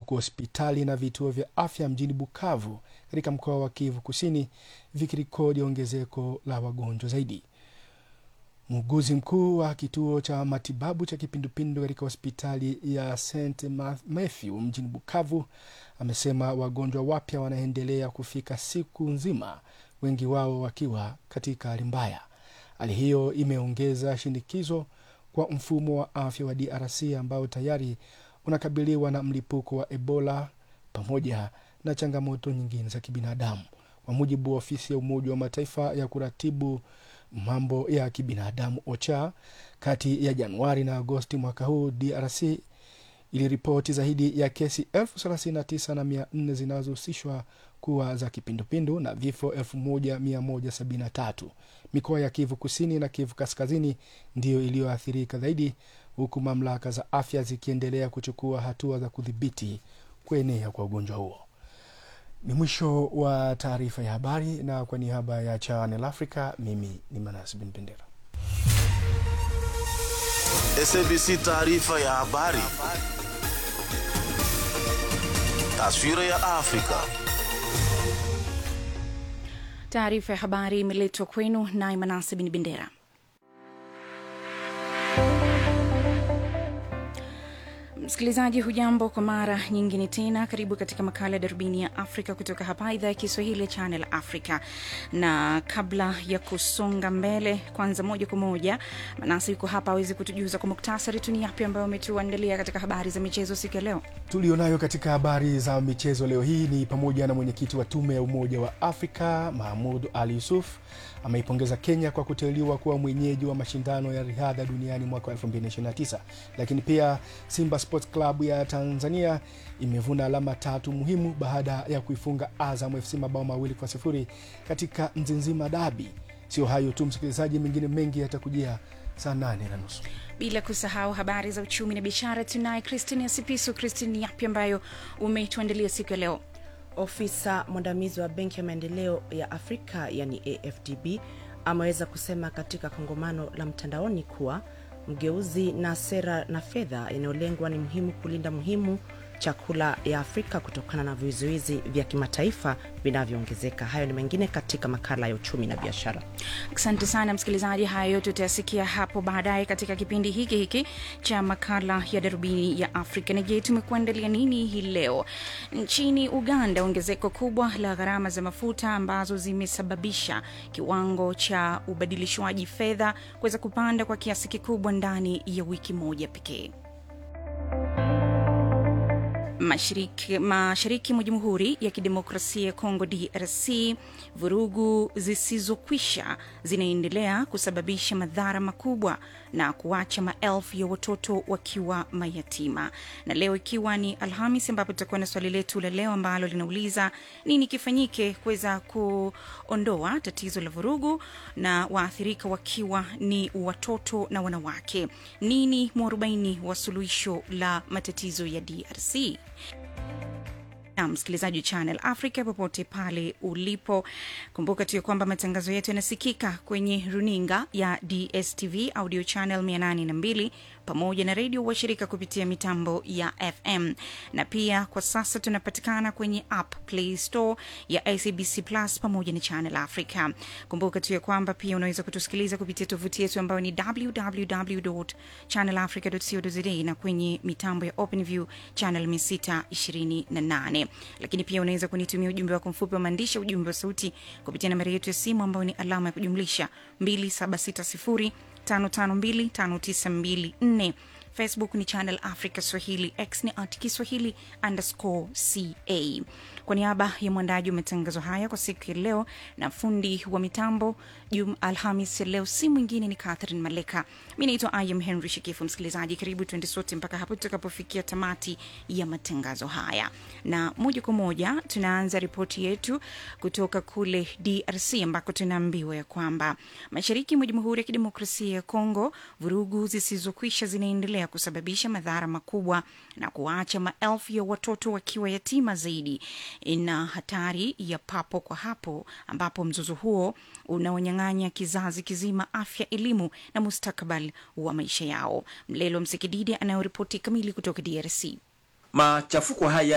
huku hospitali na vituo vya afya mjini Bukavu katika mkoa wa Kivu Kusini vikirekodi ongezeko la wagonjwa zaidi. Muuguzi mkuu wa kituo cha matibabu cha kipindupindu katika hospitali ya St Matthew mjini Bukavu amesema wagonjwa wapya wanaendelea kufika siku nzima, wengi wao wakiwa katika hali mbaya. Hali hiyo imeongeza shinikizo kwa mfumo wa afya wa DRC ambao tayari unakabiliwa na mlipuko wa Ebola pamoja na changamoto nyingine za kibinadamu. Kwa mujibu wa ofisi ya Umoja wa Mataifa ya kuratibu mambo ya kibinadamu OCHA, kati ya Januari na Agosti mwaka huu DRC iliripoti zaidi ya kesi elfu thelathini na tisa na mia nne zinazohusishwa kuwa za kipindupindu na vifo elfu moja mia moja sabini na tatu. Mikoa ya Kivu Kusini na Kivu Kaskazini ndiyo iliyoathirika zaidi, huku mamlaka za afya zikiendelea kuchukua hatua za kudhibiti kuenea kwa ugonjwa huo. Ni mwisho wa taarifa ya habari, na kwa niaba ya Channel Africa, mimi ni Manas Bin Bendera. SABC taarifa ya habari. Taswira ya Afrika. Taarifa ya habari imeletwa kwenu naye Manase Bin Bendera. Msikilizaji, hujambo kwa mara nyingine tena. Karibu katika makala ya darubini ya Afrika kutoka hapa idhaa ya Kiswahili ya Channel Africa. Na kabla ya kusonga mbele, kwanza moja kwa moja, Manasi yuko hapa awezi kutujuza kwa muktasari tu ni yapi ambayo ametuandalia katika habari za michezo siku ya leo. Tulionayo katika habari za michezo leo hii ni pamoja na mwenyekiti wa tume ya Umoja wa Afrika Mahmud Ali Yusuf ameipongeza Kenya kwa kuteuliwa kuwa mwenyeji wa mashindano ya riadha duniani mwaka 2029 lakini pia Simba Sports Club ya Tanzania imevuna alama tatu muhimu baada ya kuifunga Azam FC mabao mawili kwa sifuri katika Mzizima Dabi. Sio hayo tu, msikilizaji, mengine mengi yatakujia saa nane na nusu bila kusahau habari za uchumi na biashara. Tunaye Christine Asipisu. Christine, ni yapi ambayo umetuandalia siku ya leo? Ofisa mwandamizi wa Benki ya Maendeleo ya Afrika yani AFDB ameweza kusema katika kongamano la mtandaoni kuwa mgeuzi na sera na fedha yanayolengwa ni muhimu kulinda muhimu chakula ya Afrika kutokana na vizuizi vya kimataifa vinavyoongezeka. Hayo ni mengine katika makala ya uchumi na biashara. Asante sana msikilizaji, haya yote utayasikia hapo baadaye katika kipindi hiki hiki cha makala ya darubini ya Afrika. Na je, tumekuandalia nini hii leo? Nchini Uganda, ongezeko kubwa la gharama za mafuta ambazo zimesababisha kiwango cha ubadilishwaji fedha kuweza kupanda kwa kiasi kikubwa ndani ya wiki moja pekee. Mashariki, mashariki mwa Jamhuri ya Kidemokrasia ya Kongo DRC, vurugu zisizokwisha zinaendelea kusababisha madhara makubwa na kuacha maelfu ya watoto wakiwa mayatima. Na leo ikiwa ni Alhamis, ambapo tutakuwa na swali letu la leo ambalo linauliza nini kifanyike kuweza kuondoa tatizo la vurugu na waathirika wakiwa ni watoto na wanawake. Nini mwarobaini wa suluhisho la matatizo ya DRC? na msikilizaji wa Channel Africa popote pale ulipo, kumbuka tu ya kwamba matangazo yetu yanasikika kwenye runinga ya DSTV audio channel 802 pamoja na redio washirika kupitia mitambo ya FM na pia kwa sasa tunapatikana kwenye app Play Store ya SABC Plus pamoja na Channel Africa. Kumbuka tu ya kwamba pia unaweza kutusikiliza kupitia tovuti yetu ambayo ni www.channelafrica.co.za na kwenye mitambo ya OpenView channel 628 lakini pia unaweza kunitumia ujumbe wako mfupi wa maandishi, ujumbe wa sauti kupitia nambari yetu ya simu ambayo ni alama ya kujumlisha 276055259254. Facebook ni Channel Africa Swahili, X ni at Kiswahili underscore ca. Kwa niaba ya mwandaji wa matangazo haya kwa siku ya leo na fundi wa mitambo Jum Alhamis ya leo, si mwingine ni Catherine Maleka. Mi naitwa Ayam Henry Shikifu. Msikilizaji, karibu tuende sote mpaka hapo tutakapofikia tamati ya matangazo haya, na moja kwa moja tunaanza ripoti yetu kutoka kule DRC ambako tunaambiwa ya kwamba mashariki mwa Jamhuri ya Kidemokrasia ya Kongo vurugu zisizokwisha zinaendelea kusababisha madhara makubwa na kuacha maelfu ya watoto wakiwa yatima zaidi na hatari ya papo kwa hapo, ambapo mzozo huo unaonyang'anya kizazi kizima afya, elimu na mustakabali wa maisha yao. Mlelo Msekididi anayoripoti kamili kutoka DRC. Machafuko haya